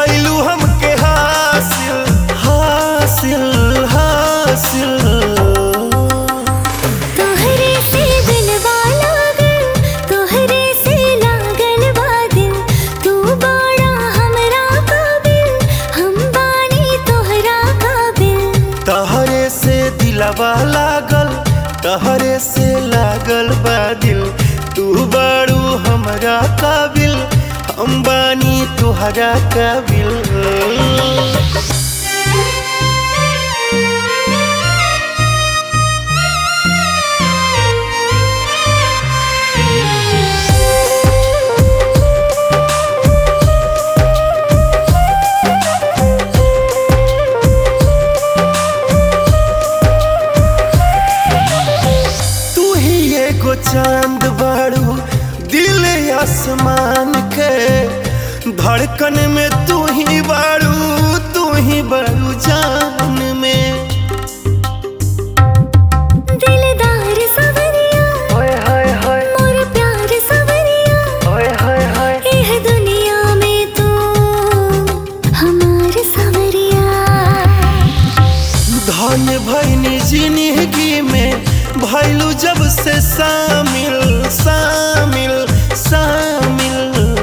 कैलू हमके हासिल हासिल हासिल तोहरे से दिलवा लागल तोहरे से लागल बा दिल तू बड़ा हमरा काबिल हम बानी तोहरा काबिल तहरे से दिलवा लागल तहरे से लागल बा दिल तू बारू हमरा काबिल हम बानी तुहरा काबिल तू ही एगो चांद बारू दिल आसमान के धड़कन में तू ही बारू तू ही बारू जान में दिलदार सवरिया मोर प्यार सवरिया एह दुनिया में तू हमार सवरिया धन भैनी जिंदगी में भैलू जब से शामिल शामिल शामिल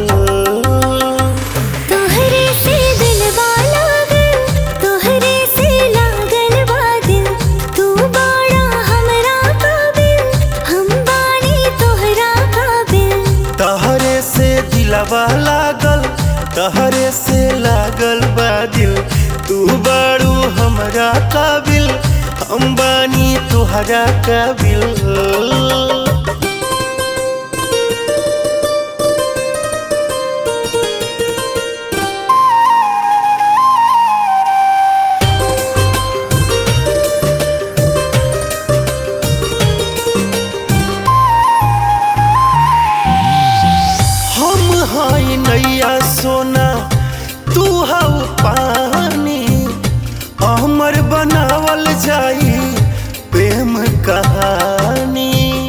तोहरे से दिलवा लागल तोहरे से लागल बा दिल तू बड़ा हमरा काबिल हम बानी तोहरा काबिल तहरे से दिलवा लागल तहरे से लागल बा दिल तू बारू हमरा काबिल हम बानी तुहरा काबिल हम हाई नैया सोना तू हऊ पानी अमर बनावल जाई प्रेम कहानी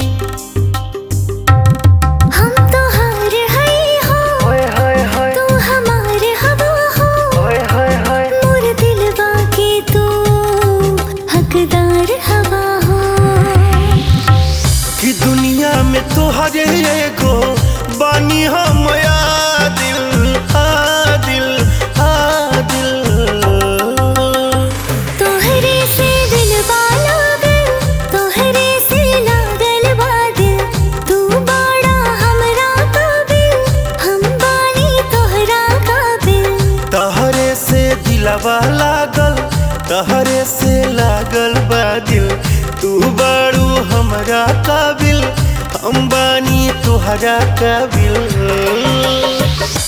हम तोहार हई हो तू हमार हवा हो मोर दिलवा के तू हकदार हवा हो कि दुनिया में तोहरे एगो बानी हम आदिल आदिल आदिल तोहरे से दिलवा लागल तोहरे से लागल बा दिल तू बड़ा हमरा काबिल हम बानी तोहरा काबिल तहरे से दिलवा लागल तहरे से लागल बा दिल तू बारू हमरा काबिल हम बानी तुहरा काबिल